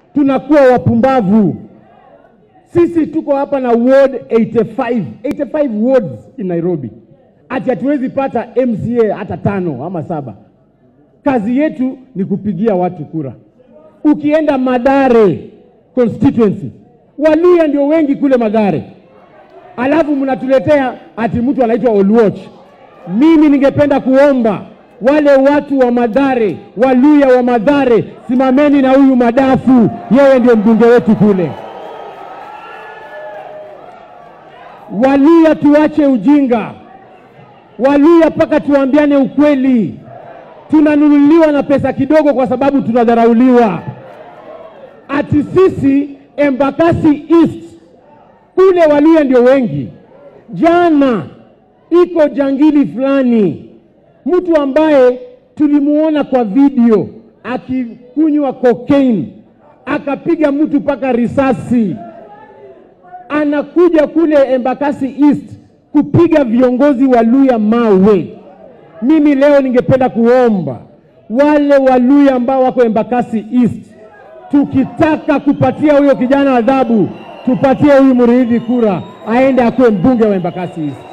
tunakuwa wapumbavu. Sisi tuko hapa na ward 85, 85 wards in Nairobi, ati hatuwezi pata MCA hata tano ama saba. Kazi yetu ni kupigia watu kura. Ukienda Madare constituency, Waluya ndio wengi kule Madare, alafu mnatuletea ati mtu anaitwa Oluoch. Mimi ningependa kuomba wale watu wa Madare, Waluya wa Madare, simameni na huyu Madafu, yeye ndio mbunge wetu kule. Waluya tuache ujinga, Waluya mpaka tuambiane ukweli. Tunanunuliwa na pesa kidogo kwa sababu tunadharauliwa. Ati sisi Embakasi East kule Waluya ndio wengi. Jana iko jangili fulani, mtu ambaye tulimuona kwa video akikunywa cocaine, akapiga mtu mpaka risasi anakuja kule Embakasi East kupiga viongozi wa Luya mawe. Mimi leo ningependa kuomba wale Waluya ambao wako Embakasi East, tukitaka kupatia huyo kijana adhabu, tupatie huyu Muriithi kura aende akuwe mbunge wa Embakasi East.